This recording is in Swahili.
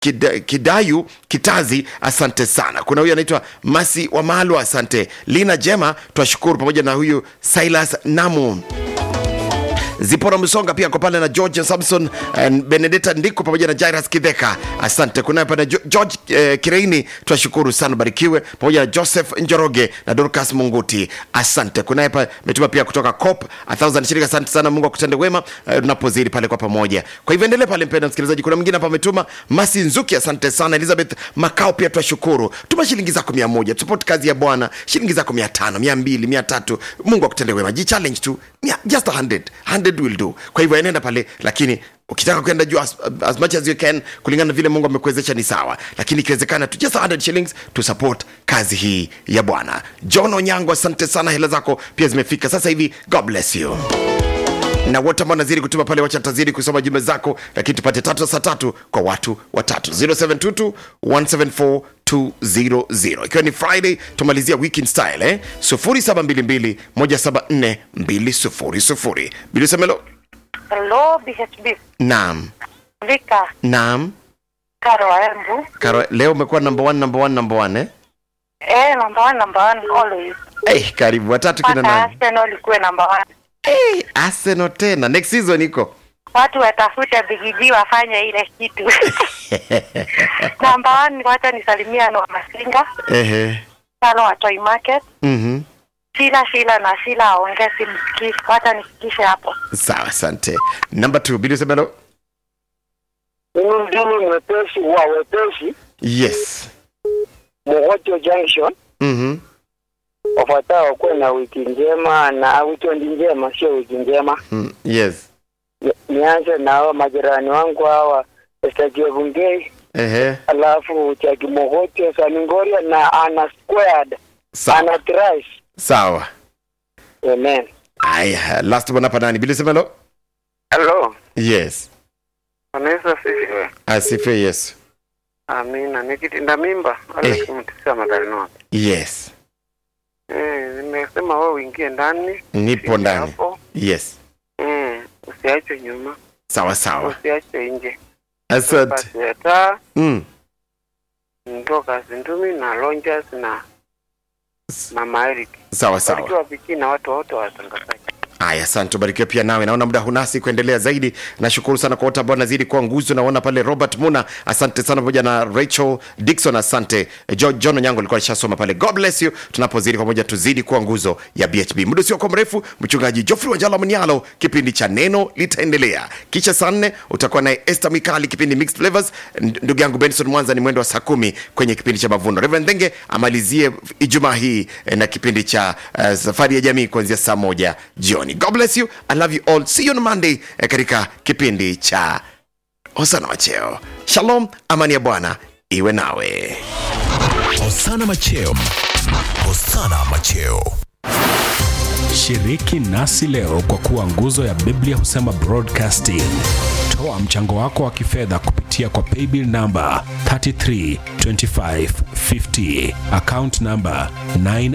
Kida, kidayu kitazi asante sana kuna huyu anaitwa masi wa malu asante lina jema twashukuru pamoja na huyu silas namu zipora msonga pia kwa pale na george samson and benedetta ndiko pamoja na jairas kidheka asante kunaye pale Jo- george eh, kireini twashukuru sana barikiwe pamoja na joseph njoroge na dorcas munguti asante kunaye pa metuma pia kutoka cop a thousand shirika asante sana mungu akutende wema eh, tunapozidi pale kwa pamoja kwa hivyo endelee pale mpenda msikilizaji kuna mwingine hapa ametuma masi nzuki asante sana elizabeth makao pia twashukuru tuma shilingi zako mia moja support kazi ya bwana shilingi zako mia tano mia mbili mia tatu mungu akutende wema jichallenge tu Mia- just a hundred hundred will do kwa hivyo enenda pale lakini ukitaka kwenda juu as, as much as you can kulingana na vile mungu amekuwezesha ni sawa lakini ikiwezekana tu just 100 shillings to support kazi hii ya bwana john onyango asante sana hela zako pia zimefika sasa hivi god bless you na wote ambao nazidi kutuma pale wacha tazidi kusoma jumbe zako lakini tupate tatu saa tatu kwa watu watatu 0722 174 200 ikiwa ni friday tumalizia weekend style eh? 0722 174 200 bilisemelo Hello, BHB. naam Vika, naam Karo Embu. Karo, leo umekuwa number one, number one, number one, eh? Eh, number one, number one, always. Hey, karibu watatu kina Mpaka nani Arsenal ikuwe number one. hey, Arsenal tena next season iko Watu watafute bigiji wafanye ile kitu. number one, wacha nisalimia Noah Masinga, ehe Kalo wa Toy Market. mhm Shila Shila na Shila aongee simsikii. Wacha nifikishe hapo. sawa asante number two bilisemelo Mimi mjini mwepesi wa wepesi yes Mogocho Junction. mhm Wafuatao kuwe na wiki njema na weekend njema, sio wiki njema. mm, yes Ni- Nianze na hao majirani wangu hawa Estajevungei, ehe alafu Chaki Mogocho Saningoria na Ana Squared, sawa Ana Trice. sawa Amen. aya last one hapa nani bilisemelo Hello. yes Anaweza sifiwe. asife yesu Amina. Nikitinda mimba wale Eh. kumtisa madhalino hapo. yes Eh, nimesema wewe uingie ndani. nipo Usiingie ndani Hapo. yes Mm, usiachwe nyuma. sawa sawa Usiachwe nje. asante Basi ya taa mm. ndoka Zindumi na Lonjas na Mama Eric. sawa sawa Barikiwa Viki na watu wote wa watangazaji. Haya, asante, ubarikiwe pia nawe. Naona muda hunasi kuendelea zaidi. Nashukuru sana kwa wote ambao nazidi kuwa nguzo. Naona pale Robert Muna, asante sana, pamoja na Rachel Dixon, asante. Jo, John Onyango alikuwa alishasoma pale. God bless you. Tunapozidi pamoja, tuzidi kuwa nguzo ya BHB. Muda usio kwa mrefu, mchungaji Geoffrey Wanjala Mnyalo, kipindi cha neno litaendelea. Kisha saa nne utakuwa naye Esther Mikali, kipindi Mixed Flavors. N- Ndugu yangu Benson Mwanza ni mwendo wa saa kumi kwenye kipindi cha Mavuno. Reverend Dhenge amalizie Ijumaa hii eh, na kipindi cha uh, safari ya jamii kuanzia saa moja jioni. God bless you. I love you all. See you on Monday eh, katika kipindi cha Hosana Wacheo. Shalom, amani ya Bwana iwe nawe. Hosana Macheo. Hosana Macheo. Shiriki nasi leo kwa kuwa nguzo ya Biblia husema broadcasting. Toa mchango wako wa kifedha kupitia kwa paybill namba 332550 account namba 9